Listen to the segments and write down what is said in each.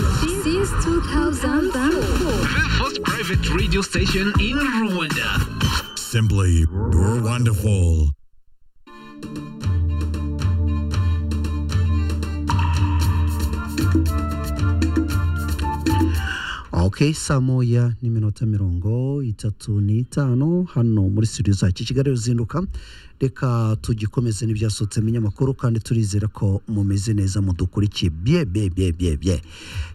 Since 2004. The first private radio station in Rwanda. Simply wonderful. Okay, saa moya n'iminota mirongo itatu n'itanu hano muri studio zacu i Kigali ruzinduka reka tugikomeze n'ibyasohotse mu binyamakuru kandi turizera ko mumeze neza mudukurikiye bye bye bye bye bye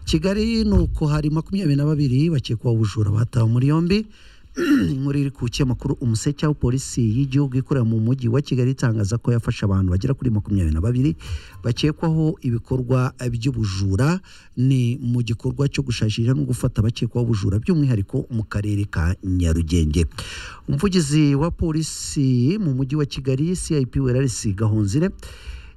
kigali ni uko hari makumyabiri na babiri bakekwaho ubujura batawe muri yombi inkuru iri ku kinyamakuru umuseke aho polisi y'igihugu ikorera mu mujyi wa kigali itangaza ko yafashe abantu bagera kuri makumyabiri na babiri bakekwaho ibikorwa by'ubujura ni mu gikorwa cyo gushakisha no gufata abakekwaho ubujura by'umwihariko mu karere ka nyarugenge umuvugizi wa polisi mu mujyi wa kigali cip werarisi gahonzire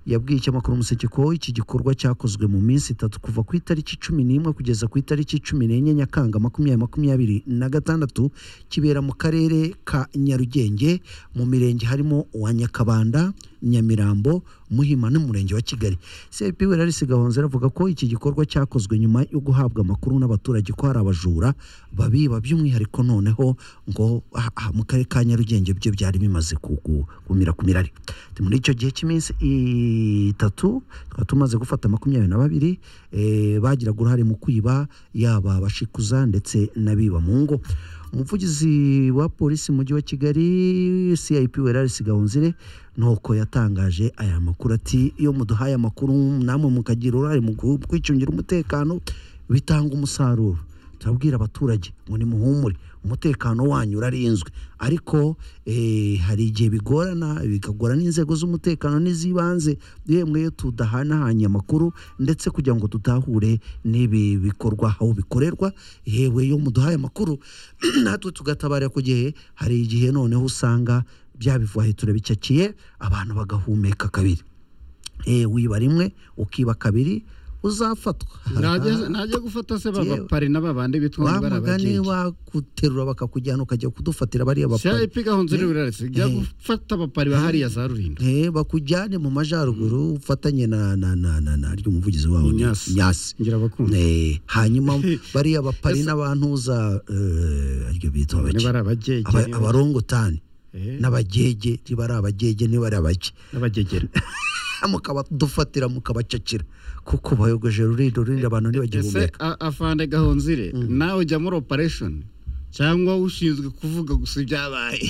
yabwiye icyamakuru umuseke ko iki gikorwa cyakozwe mu minsi itatu kuva ku itariki cumi n'imwe kugeza ku itariki cumi n'enye nyakanga makumyabiri makumyabiri na gatandatu kibera mu karere ka nyarugenge mu mirenge harimo uwa nyakabanda nyamirambo muhima n'umurenge wa kigali cp werarisi gahonze avuga ko iki gikorwa cyakozwe nyuma yo guhabwa amakuru n'abaturage ko hari abajura babiba by'umwihariko noneho ngo ah, ah, mu karere ka nyarugenge byo byari bimaze kugu- kumira kumirari muri icyo gihe cy'iminsi itatu tukaba tumaze gufata makumyabiri na babiri eh, bagiraga uruhare mu kwiba yaba abashikuza ndetse n'abiba mu ngo umuvugizi wa polisi mu mujyi wa kigali cip werarisi gahunzire nuko yatangaje aya makuru ati iyo muduhaye amakuru namwe mukagira uruhare mu gu- kwicungira umutekano bitanga umusaruro turabwira abaturage ngo nimuhumure umutekano wanyu urarinzwe ariko eh, hari igihe bigorana bikagora n'inzego z'umutekano n'iz'ibanze yemwe iyo tudahanahanye amakuru ndetse kugira ngo tutahure n'ibi bikorwa aho bikorerwa yewe iyo muduhaye amakuru natwe tugatabarira ku gihe hari igihe noneho usanga byabivuye turabicakiye abantu bagahumeka kabiri Eh, wiba rimwe ukiba kabiri uzafatwa Ntajya ntajya gufata se Yewe. b'abapari n'ababandi bitwa ngo wa mugani barabajije baguterura bakakujyana ukajya kudufatira bariya bapari cp gahunze n'ibiraretse jya Eh. gufata abapari ba hariya za rulindo Eh, bakujyane mu majyaruguru ufatanye na na na na na ry'umuvugizi wawe ni Nyasi. nyasi ngira abakunzi Eh, hanyuma bariya bapari n'abantuza eh, aryo bitwa ni bake barabagege Aba- abarongotani Eh. n'abagege ntibari abagege ntibari abake n'abagegera mukabadufatira mukabacakira kuko bayogoje rurindo rurindi abantu ese ntibagihumeka a- afande gahonzire nawe ujya muri operation cyangwa ushinzwe kuvuga gusa ibyabaye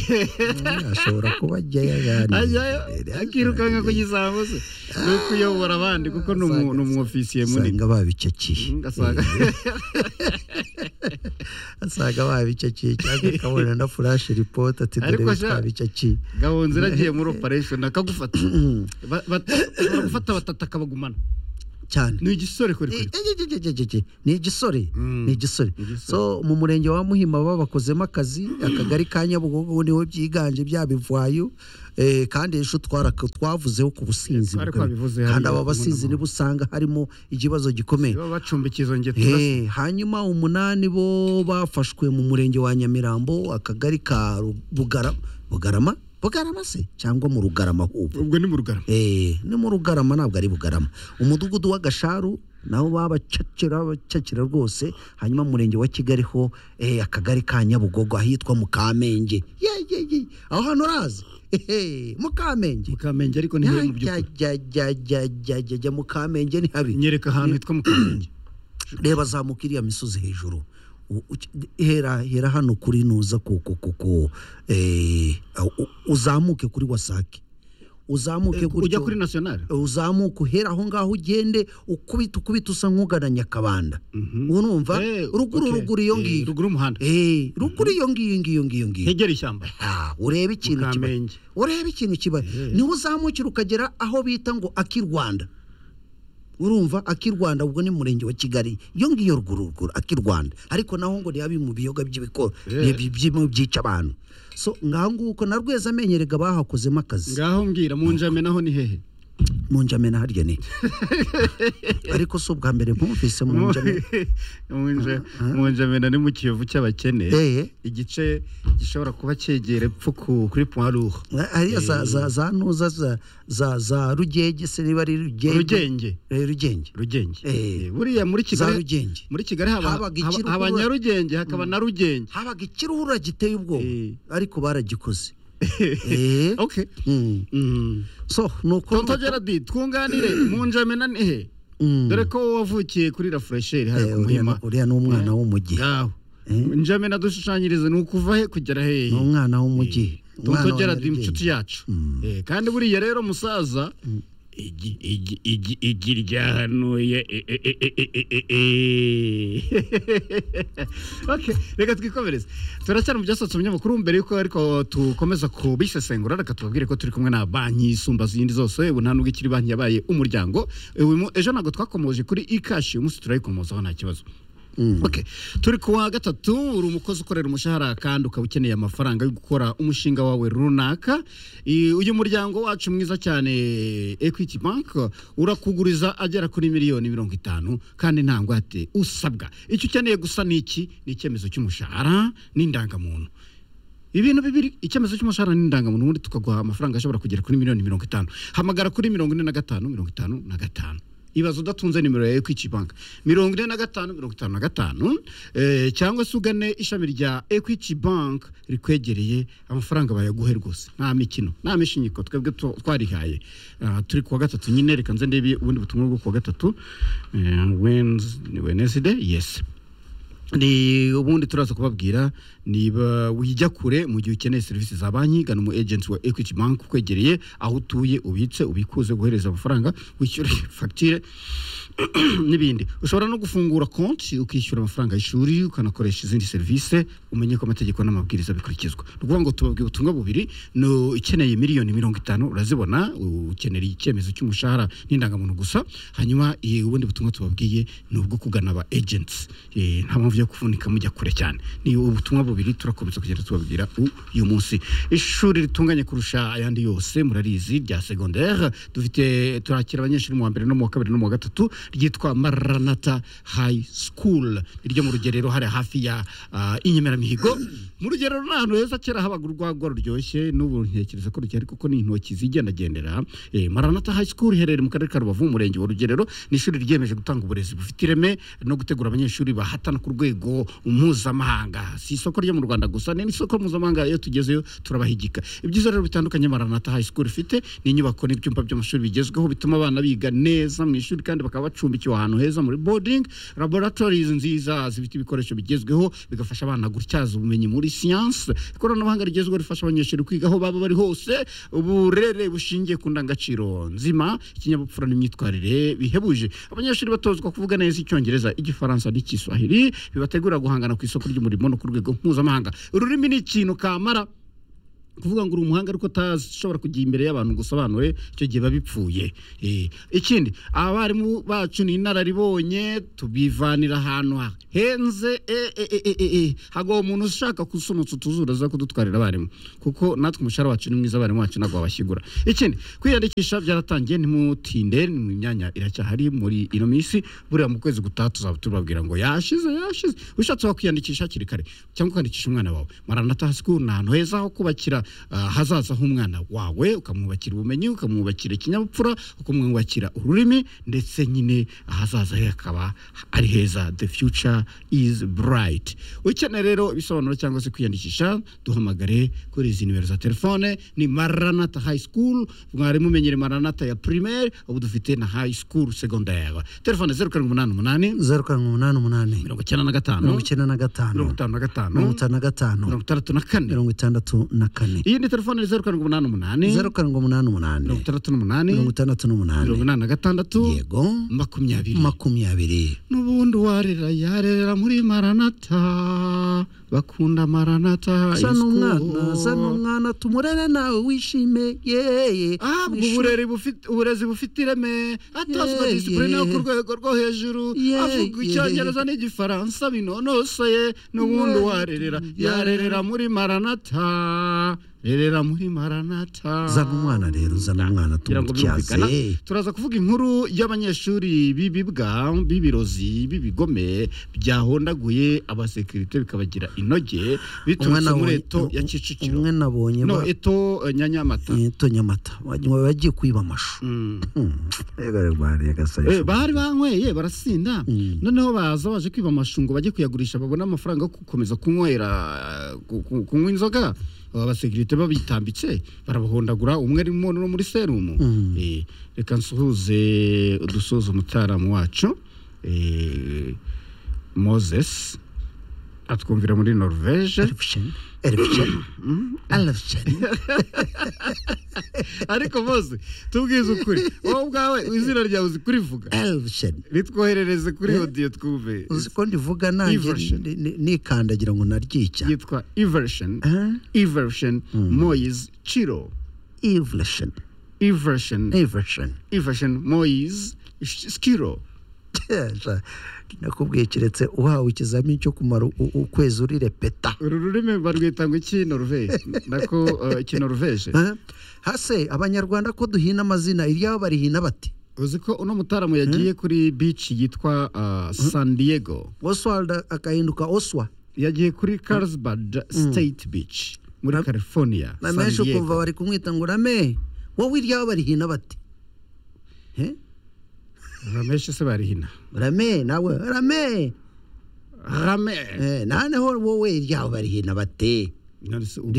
Mm, ashobora kuba ajyayo yani. ajyayo Eh, akirukanka ku gisambo se ni ukuyobora abandi kuko ni umu- ni umu ofisiye munini asanga babicakiye Mm, asanga asanga babicakiye cyangwa akabona na furashi ripoti ati Ariko dore sha- twabicakiye gahonzire agiye muri operation akagufata Ba- ba- baragufata batatu akabagumana cyane ni igisore kuri kuri Ejejejejeje. ni igisore Mm. ni igisore so mu murenge wa muhima babakozemo akazi akagari ka nyabugogo niho byiganje bya bivayo eh, kandi ejo twara- twavuzeho ku businzi Twari bukabije. twabivuze kandi hariya aba basinzi mu nama. nibo usanga harimo ikibazo gikomeye baba bacumbikiye izo ngetura se. Eh, hanyuma umunani bo bafashwe mu murenge wa nyamirambo akagari ka Ru- bugarama bugarama bugarama se cyangwa mu rugarama hubwo ubwo ni mu rugarama Eh, ni mu rugarama ntabwo ari bugarama umudugudu w'agasharu nawo babacakira babacakira rwose hanyuma umurenge wa kigali ho eh, akagari ka nyabugogo ahitwa mu kamenge ye ye ye aho hano urazi Ehe, mu kamenge mukamenge ariko ni heza mu jya by'ukuri jya jya jya jya jya jya mu kamenge ni habi nyereka ahantu hitwa mukamenge reba zamuka iriya misozi hejuru U- uki- hera hera hano kuri nuza kuko kuko eh, u- uzamuke kuri wasake uzamuke ujya gutyo- kuri national uzamuka uhera aho ngaho ugende ukubita ukubita usa nk'ugana nyakabanda urumva Eh, ruguru okay. ruguru iyo Eh, ngiyo ruguru y'umuhanda. Eh, ruguru iyo ngiyo iyo ngiyo iyo ngiyo ngiyo hegera ishyamba Ah, urebe ikintu kibaye Mukamenge. urebe ikintu kibaye niho uzamukira ukagera aho bita ngo aki rwanda urumva aki rwanda ubwo ni mu murenge wa kigali iyo ngiyo ruguru ruguru aki rwanda ariko naho ngo nihabi mu biyoga by'ibikoro Eh. bi- bi- byica abantu so ngaho nguko na rweza amenyerega bahakozemo akazi ngaho mbwira mu njame naho ni hehe munjamena harya ni iki ariko si ubwa mbere mwumvise munjamena Munja- munjamena ni mu kiyovu cy'abakene Eh. igice gishobora kuba cyegera epfo ku- kuri poirure hariya za za za ntuza za za za rugenge se niba ari rugenge rugenge Eh, rugenge rugenge Eh. Eh, buriya muri za kigali rugenge muri kigali haba Habaga haba- ikiruhura. haba nyarugenge hakaba na rugenge habaga ikiruhura giteye ubwoba Eh. ariko baragikoze Eh. okay Mm. Mm. so ni tonto ukuntu gerard twunganire munjamena ni he Mm. dore ko wavukiye kuri la fresheri Eh, hariya ku uriya muhima ni- uriya ni umwana w'umujyi yawe Eh. njamena dushushanyirize ni ukuva he kugera ni hehe umwana w'umujyi umwana tonto wa gerard Nyarugenge. inshuti yacu Eh, kandi buriya rero musaza igi- igi- igi- igi ryahanuye e- e- e- e- e- e- e. Okay, reka twikomereze turacyari mu byasohotse mu binyamakuru mbere yuko ariko dukomeza kubisesengura reka tubabwire ko turi kumwe na banki isumba izindi zose ubu nta nubwo ikiri banki yabaye umuryango Uyu mu- ejo ntabwo twakomoje kuri ikashi uyu munsi turayikomozaho nta kibazo Okay. turi ku wa gatatu uri umukozi ukorera umushahara kandi ukaba ukeneye amafaranga yo gukora umushinga wawe runaka I- uyu muryango wacu mwiza cyane equity bank urakuguriza agera kuri miliyoni mirongo itanu kandi nta ngwate usabwa icyo ukeneye gusa ni iki ni icyemezo cy'umushahara n'indangamuntu ibintu bibiri icyemezo cy'umushahara n'indangamuntu ubundi tukaguha amafaranga ashobora kugera kuri miliyoni mirongo itanu hamagara kuri mirongo ine na gatanu mirongo itanu na gatanu ibaza udatunze nimero ya equity bank mirongo ine na gatanu mirongo itanu na gatanu eh, cyangwa se ugane ishami rya equity bank rikwegereye amafaranga bayaguhe rwose nta mikino nta mishinyiko twebwe tu- twarihaye Ah, turi kuwa gatatu nyine reka nze ndebe ubundi butumwa bwo kuwa gatatu eh, Wednes- wednesday yes ni ubundi turaza kubabwira niba wijya kure mu gihe ukeneye serivisi za banki gana umu agent wa equity bank ukwegereye aho utuye ubitse ubikuze guhereza amafaranga wishyure fagitire n'ibindi ushobora no gufungura konti ukishyura amafaranga y'ishuri ukanakoresha izindi serivisi umenye ko amategeko n'amabwiriza bikurikizwa ni ukuvuga ngo tubabwiye ubutumwa bubiri ni ukeneye miliyoni mirongo itanu urazibona ukenera icyemezo cy'umushahara n'indangamuntu gusa hanyuma eh, ubundi butumwa tubabwiye ni ubwo kugana aba agents Eh, nta mpamvu yo kuvunika mujya kure cyane ni ubutumwa bubiri turakomeza kugenda tubabwira u- uyu munsi ishuri ritunganye kurusha ayandi yose murarizi rya secondaire dufite turakira abanyeshuri mu wa mbere no mu wa kabiri no mu wa gatatu ryitwa maranata high school ryo mu rugerero hari hafi ya ah, inyemeramihigo mu rugerero ni ahantu heza kera habaga urwagwa ruryoshye n'ubu ntekereza ko rugihari kuko ni intoki zigendagendera Eh, maranata high school iherereye mu karere ka rubavu umurenge wa rugerero ni ishuri ryiyemeje gutanga uburezi bufite ireme no gutegura abanyeshuri bahatana ku rwego mpuzamahanga si isoko ryo mu rwanda gusa ni n'isoko mpuzamahanga iyo tugezeyo turabahigika ibyiza rero bitandukanye maranata high school ifite ni inyubako n'ibyumba by'amashuri bigezweho bituma abana biga neza mu ishuri kandi bakaba bacumbikiwe ahantu heza muri boarding laboratories nziza zifite ibikoresho bigezweho bigafasha abana gutyaza ubumenyi muri siyansi ikoranabuhanga rigezweho rifasha abanyeshuri kwiga aho baba bari hose uburere bushingiye ku ndangagaciro nzima ikinyabupfura n'imyitwarire bihebuje abanyeshuri batozwa kuvuga neza icyongereza igifaransa n'icyiswahili bibategura guhangana ku isoko ry'umurimo no ku rwego mpuzamahanga ururimi ni ikintu kamara kuvuga ngo uri umuhanga ariko utashobora kujya imbere y'abantu ngo usobanure icyo gihe biba bipfuye Eh, ikindi abarimu bacu ni inararibonye tubivanira ahantu ha- henze eh, eh, eh, eh, eh, eh. hagwa umuntu ushaka kusunutsa utuzura aza kudutwarira abarimu kuko natwe umushahara wacu ni mwiza abarimu bacu ntabwo wabashyigura ikindi kwiyandikisha byaratangiye ntimutinde mu myanya iracyahari muri ino minsi buriya mu kwezi gutaha tuzaba tubabwira ngo yashize yashize ushatse wakwiyandikisha hakiri kare cyangwa ukandikisha umwana wawe maranata school ni ahantu heza ho kubakira ah, hazaza h'umwana wawe ukamwubakira ubumenyi ukamwubakira ikinyabupfura ukamwubakira ururimi ndetse nyine ahazaza he hakaba ari heza the future is bright ukeneye rero ibisobanuro cyangwa se kwiyandikisha duhamagare kuri izi nimero za telefone ni maranata high school mwari mumenyere maranata ya primaire ubu dufite na high school secondaire telefone zeru karindwi umunani umunani zeru karindwi umunani umunani mirongo icyenda na gatanu mirongo icyenda na gatanu mirongo itanu na gatanu mirongo itanu na gatanu mirongo itandatu na kane mirongo itandatu na kane iyi ni telefone ni zeru karindwi umunani umunani zeru karindwi umunani umunani mirongo itandatu n'umunani mirongo itandatu mirongo n'umunani inani na gatandatu yego makumyabiri makumyabiri n'ubundi uwarera yarerera muri maranata bakunda maranata za high school. n'umwana za n'umwana tumurere nawe wishime yeye Ah, ubwo Mwishuri- uburere bufite- uburezi bufite ireme atozwa Yeah, disipurine yo ku yeah. rwego rwo hejuru Yeah, avuga yeah. icyongereza n'igifaransa binonosoye n'ubundi Yeah. warerera yarerera muri maranata rerera muri maranata zana umwana rero zana umwana kugira ngo birumvikana tumutyaze turaza kuvuga inkuru y'abanyeshuri b'ibibwa b'ibirozi b'ibigome byahondaguye abasekirite bikabagira inoge biturutse muri eto ya kicukiro umwe nabonye ba- no eto eh, nyanyamata eh, eto nyamata wagira ngo bagiye kwiba amashu Mm. Ega rwari agasari Eh, bahari banyweye barasinda Mm. noneho baza baje kwiba amashungo bajye kuyagurisha babone amafaranga yo gukomeza kunywera ku- ku- kunywa inzoga abasekirite babitambitse barabahondagura umwe arimo no muri serumu Mm. Eh, reka nsuhuze udusoza umutaramu wacu eh, moses atwumvira muri norvege erifisheni erifisheni erifisheni ariko mose tubwize ukuri wowe ubwawe izina ryawe uzi kurivuga erifisheni ritwoherereze kuri odiyo twumve uzi ko ndivuga nanjye Eversion. ni- ni- nikandagira ngo naryica yitwa eversion Eh? eversion moyes chiro evolution eversion evolution eversion moyes chiro Teja, nakubwiye keretse uhawe ikizamini cyo kumara u- u- ukwezi uri repeta uru rurimi barwita ngo iki norvege nako eh, iki norvege Eh? hase abanyarwanda ko duhina amazina iryabo barihina bati uzi ko uno mutaramu yagiye kuri beach yitwa ah, san diego oswald agahinduka oswa yagiye kuri carlsbad state beach muri california na san menshi ukumva diego bari kumwita ngo urame wowe iryabo barihina bati Eh? ramesh se barihina rame nawe rame rame Eh, naneho wowe iryabo barihina bate None se ubu